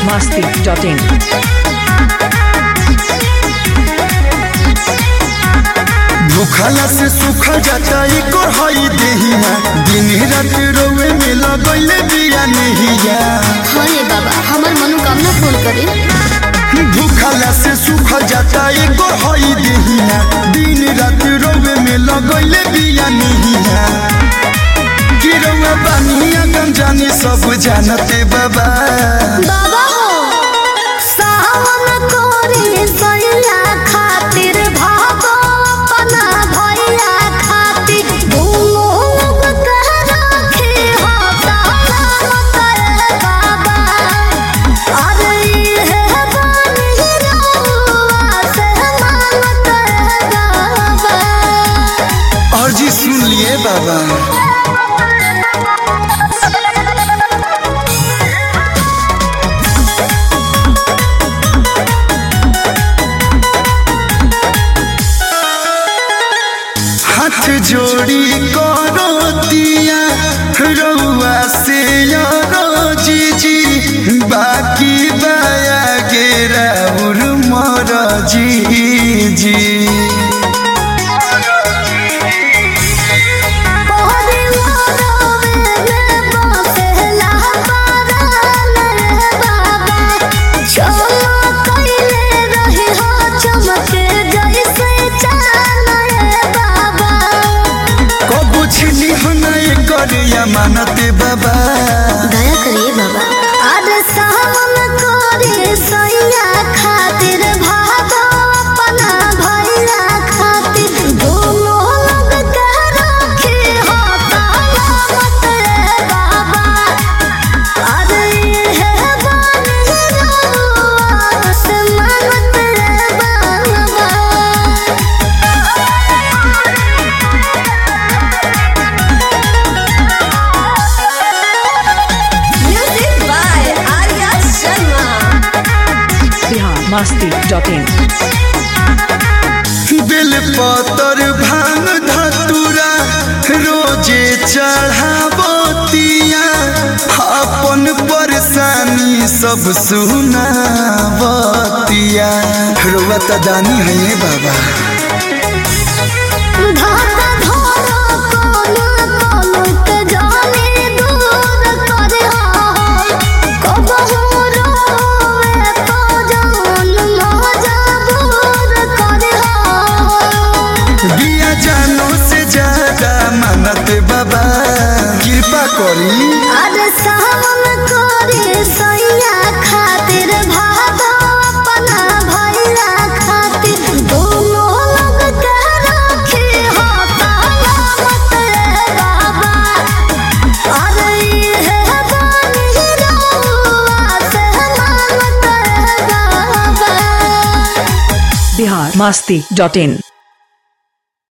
masti.in. भूखला से सूखल जाता एको हई देहिया दिन रात रोवे में लगैले बिया नहिया हाँ बाबा हमार मनोकामना पूर्ण करे भूखला से सूखल जाता एको हई देहिया दिन रात रोवे में लगैले बिया नहिया गिरवा बानिया गम जानी सब जानते बाबा बाबा हो सावन कोरी सैया खातिर भागो अपना भैया खातिर दोनों लोग कह रखे हो सलामत रे बाबा अरे ये बानी रहुआ से मानत रे बाबा और जी सुन लिए बाबा हाथ जोड़ी करो दिया रउआ से यारो जीजी बाकी बाया गेरा उर मर जीजी कबू छिनी हनाय करे मानते बाबा खातिर भागो अपना भैया खातिर दोनों लोग कह रखे हो सलामत रे बाबा अरे ये बानी रहुआ से मानत रे बाबा Music by Arya Sharma. Bihar masti.in. बेल पतर भांग धतुरा रोजे चढ़ावतिया अपन परेशानी सब सुनावतिया रुआ त दानी है ये बाबा धागा धोरो कोनो कोनो के जाने दूर करे हो कबहू रोवे तो जान मजबूर करे हो बिया जानो से ज्यादा मानत बाबा कृपा करी अरे सावन करे सैया खातिर भागो अपना भैया खातिर दोनों लोग कह रखे हो सलामत रे बाबा अरे ये बानी रहुआ से मानत रे बाबा Bihar masti.in.